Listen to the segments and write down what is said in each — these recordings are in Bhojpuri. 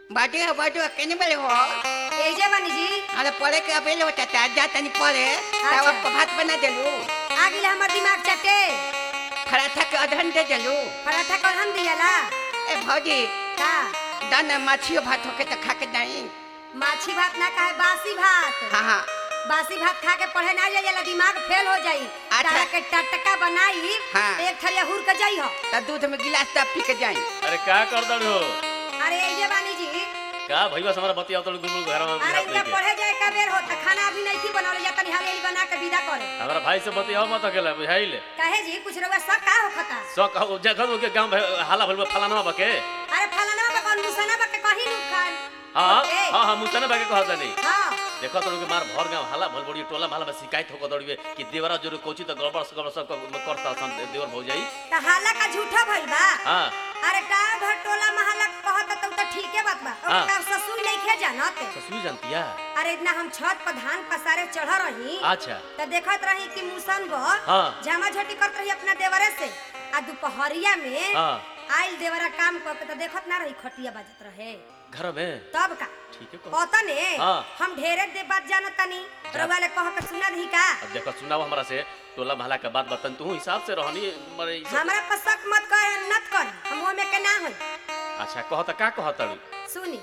बाटे हो बाटे हो केने बेले हो एजे बानी जी अरे पढ़े के अबेले होता था जा तनी पढ़े तब अच्छा। आपको भात बना देलू आ गिले हमर दिमाग चटे पराठा के अधन दे देलू पराठा कौन हम दियाला ए भौजी का दाना माछियो भात होके तो खा के नहीं माछी भात ना कहे बासी भात हाँ हाँ बासी भात खा के पढ़े ना जाइला दिमाग फेल हो जाई अच्छा। तारा के टटका बनाई हाँ। एक थरिया हुर के जाई हो तो दूध में गिलास तब पी के जाई अरे का कर दड़ हो अरे एजे बानी जी का भईवा से हमारा बतिया तो गुलगुल घर में अरे हाथ इनका लेके पढ़े जाए का बेर होता खाना अभी नहीं थी बनावले जा तनी हाले बना के विदा करे हमारा भाई से बतिया मत अकेला बुझाइल कहे जी कुछ रउआ सब का होखता सो कहो जगह के गांव भे- हाला भइल बा फलाना बके अरे फलाना बा कौन मुसना बा के कहीं नु खान हां ए, हां हां मुसने बके कहत नहीं हाँ देखो तो मार भर गांव हाला भल बड़ी टोला माला में शिकायत होकर दौड़िए कि देवरा जो कोची तो गड़बड़ से गड़बड़ सब करता सन देवर भौ जाई त हाला का झूठा भइल बा हां अरे का भर टोला महला कहत त त ठीके बात बा हाँ। ओका ससुर नहीं खे जानत ससुरी जानतिया अरे इतना हम छत पर धान पसारे चढ़ रही अच्छा त देखत रही कि मुसन ब हाँ। झमा झटी करत रही अपना देवरे से आ दोपहरिया में हां आइल देवरा काम कर के त देखत ना रही खटिया बजत रहे घर में तब का ठीक है कहो पता ने हाँ। हम ढेरे दे बात जानत तनी जा। रउआ ले कह के सुना दी का अब देखो सुनाओ हमरा से टोला महला के बात बतन तू हिसाब से रहनी मरे ई सब- हमरा पर शक मत कर नत कर हम में के ना होई अच्छा कहत का कहत सुनी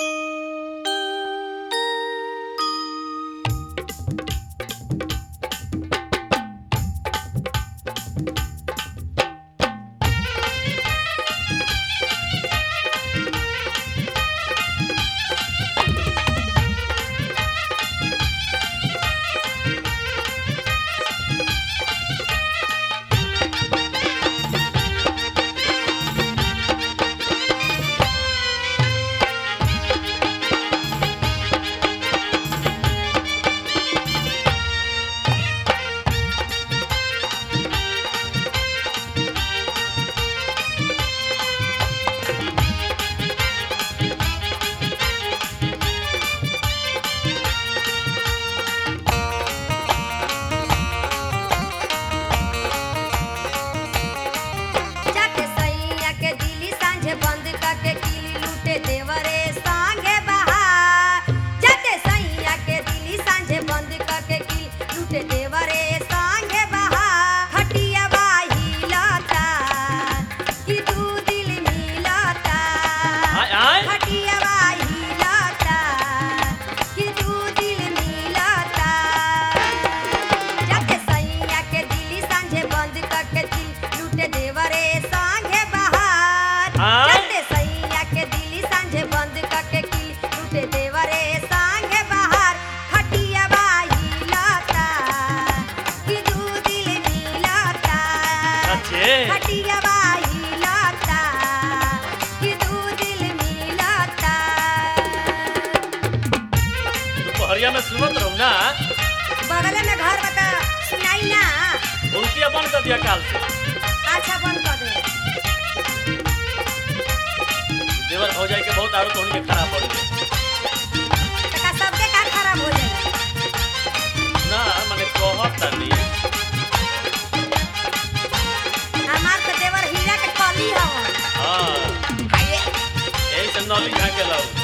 जाके सैया के दिली सांझे बंद करके किली लूटे देवरे संगे बहार जाके सैया के दिली सांझे बंद करके किली लूटे देवरे संगे बहार खटिया बाही लता कि तू दिल मिलता आय आय खटिया बाही लता कि तू दिल मिलता जाके सैया के दिली सांझे बंद करके दिल लूटे देवरे संगे बहार आय? जाके सैया के दिली सांझे बंद करके दिल लूटे देवरे संगे बहार खटिया बाही लता कि दू दिल मिलता अच्छे खटिया बाही लता कि दू दिल मिलता दोपहरिया में सुनत रहू ना बगल में घर बता सुनाई ना उल्टिया बंद कर दिया काल से अच्छा बंद कर दे देवर हो जाए के बहुत आरो तो उनके खराब पड़ गए तका सबके का खराब हो जाए ना माने कहत तनी हमार तो देवर हीरा के कली हवन हां यही से नौली खा के लाऊ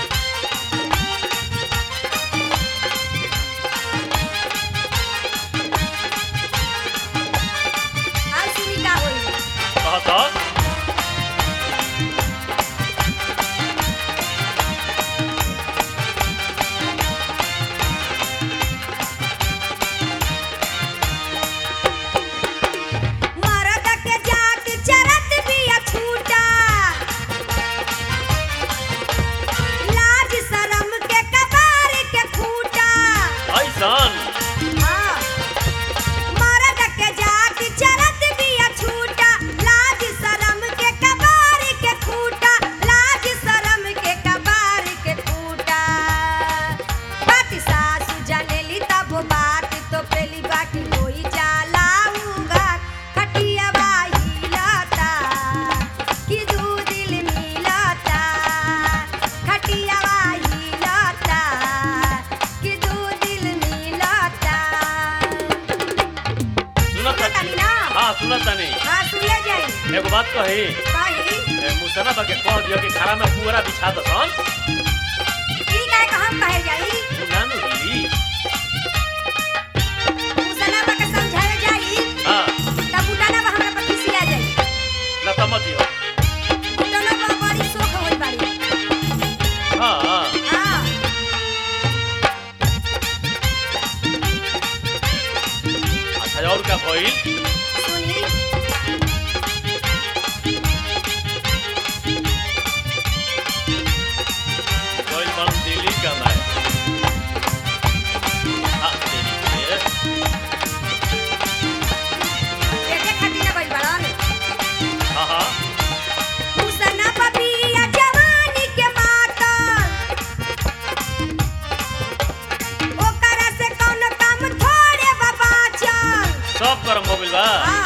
और सुनी का होई कहत मरद के जात चरत बिया छूटा लाज शरम के कबार के फूटा ऐसन हाँ। मरद के जात चरत बिया छूटा लाज शरम के कबार के फूटा लाज शरम के कबार के फूटा बात सासु जनेली तब बात तो पेली बाकी होई जाला उगा खटिया बाही लता कि दू दिल मिलता खटिया बाही लता कि दू दिल मिलता सुनत सुनत तानी ना? हां सुनत तनी हाँ सुने जाई एगो बात कही कही ए, मुसना बा के कह दियो कि खाना में पूरा बिछा दसन हम कहे जाई तू ना नु हिली मुसना बा के समझावे जाई हाँ तब बुटाना बा हमरा पर खिसिया जाई ना समझी हो बुटाना बा बड़ी शौक होई बाड़ी हाँ हाँ हां अच्छा और का भइल सुनी भइल बन दिल्ली का मैं हाँ दिल्ली के एके खातिर ना गइल बाड़न हाँ हाँ मुसना बबिया जवानी के मातल ओकरा से कौन काम थोड़े बाबा चल सब गरम हो गइल बा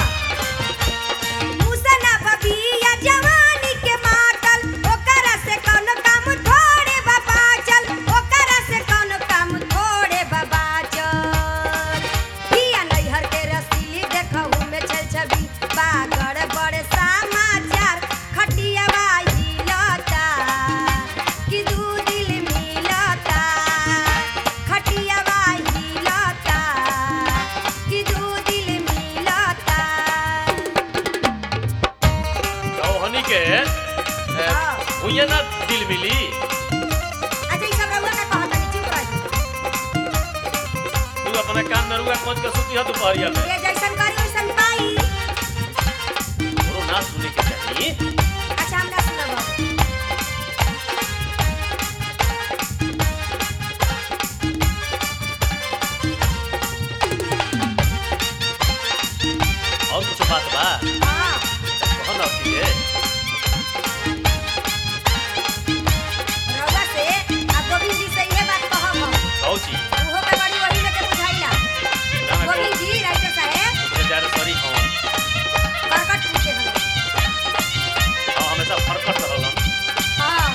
मुसना बबिया जवानी के मातल ओकरा से कौन काम थोड़े बाबा चल ओकरा से कौन काम थोड़े बाबा चल पिया नैहर के रसीली देखहु में छल छबी बागड़ बड़े समाचार खटिया बाई लता कि दू दिल मिलता खटिया बाई लता कि दू दिल मिलता हनी के हाँ। हुए ना दिल मिली अच्छा ई सब रउआ का कहत नहीं चुप रही तू अपना काम में रुआ पहुंच के सुती है दोपहरिया में ये जैसन करी वैसन पाई तोरो ना सुने के चाहिए अच्छा हम ना सुनब और कुछ बात बा हां कहो ना कि रउआ से आ गोविंद जी से ये बात कहब हम कहो छी उहो के बड़ी वही में के बुझाइला ना ना गोविंद जी राइटर साहब बेचारे सॉरी हम बरकत पूछे हम हम हमेशा फरकट रहलन हां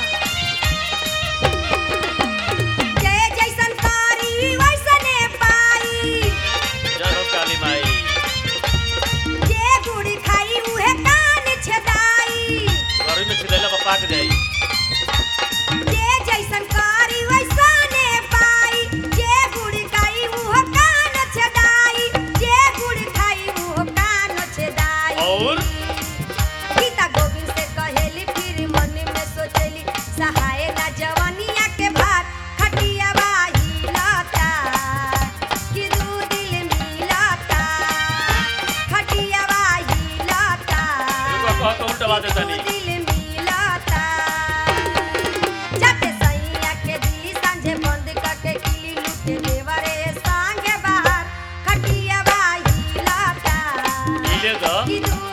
जे जैसन करी वैसने पाई जय हो काली माई जे गुड़ी खाई उहे कान छेदाई घर में छिदैला पर पाक जाई जे जैसन करी वैसने पाई जे गुड़ी खाई उहो कान छेदाई जे गुड़ी खाई उहो कान छेदाई और गीता गोविंद से कहेली फिर मन में सोचेली सहाय ना जवानिया के भार खटिया बाही लता कि दू दिल मिलता खटिया बाही लता रुआ कहो तो उल्टा बात है तनी दिल मिलता जाते सैया के दिली सांझे बंद करके किली लूटे देवरे सांगे बाहर खटिया बाही लता मिले द कि दू